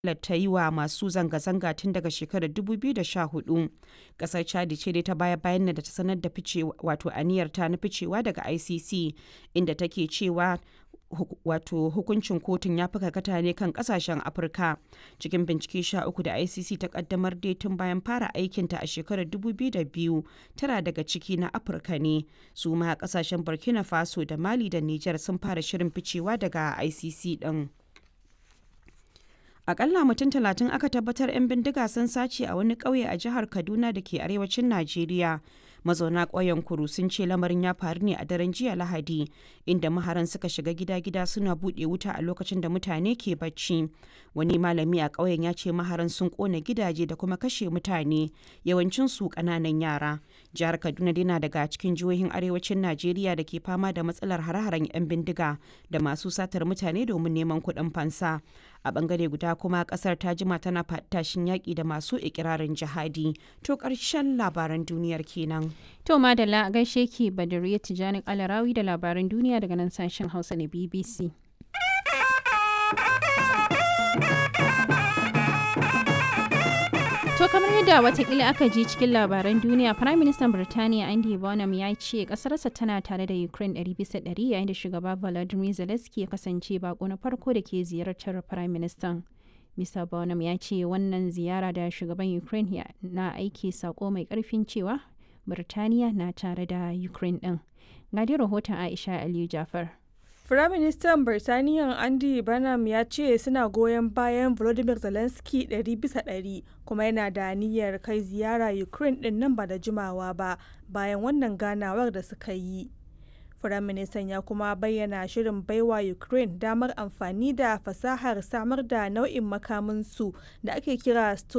ta yi wa masu zanga-zanga tun daga shekarar 2014. Kasar Chadi ce dai ta baya-bayan da ta sanar da fice wato aniyarta na ficewa daga ICC inda take cewa wato hukuncin kotun ya fi karkata ne kan kasashen afirka cikin bincike sha uku da icc ta kaddamar dai tun bayan fara aikinta a shekarar 2002 tara daga ciki na afirka ne su ma kasashen burkina faso da mali da niger sun fara shirin ficewa daga icc din akalla mutum talatin aka tabbatar 'yan bindiga sun sace a wani ƙauye a jihar kaduna da ke arewacin najeriya mazauna ƙauyen kuru sun ce lamarin ya faru ne a daren jiya lahadi inda maharan suka shiga gida-gida suna buɗe wuta a lokacin da mutane ke bacci wani malami a ƙauyen ya ce maharan sun ƙona gidaje da kuma kashe mutane yawancin su ƙananan yara jihar kaduna dai na daga cikin jihohin arewacin najeriya da ke fama da matsalar hare-haren 'yan bindiga da masu satar mutane domin neman kuɗin fansa a bangare guda kuma kasar ta jima tana tashin yaƙi da masu ikirarin jihadi to ƙarshen labaran duniyar kenan to madalla gaishe ki badariya tijani alarawi da labaran duniya daga nan sashen hausa na bbc To kamar yadda watakila aka ji cikin labaran duniya, Prime Minister Birtaniya Andy Bonham ya ce kasarsa tana tare da Ukraine 100% yayin da shugaba Volodymyr Zelensky ya kasance bako na farko da ke ziyartar Prime Minister. Mr. Bonham ya ce wannan ziyara da shugaban Ukraine na aiki sako mai karfin cewa Birtaniya na tare da Ukraine din. Ga rahoton Aisha Aliyu Jafar. Firaministan Birtaniya Andy Burnham ya ce suna goyon bayan Volodymyr Zelensky ɗari bisa ɗari kuma yana da niyyar kai ziyara Ukraine ɗin nan ba da jimawa ba bayan wannan ganawar da suka yi. Firaministan ya kuma bayyana shirin baiwa Ukraine damar amfani da fasahar samar da nau'in makaminsu da ake kira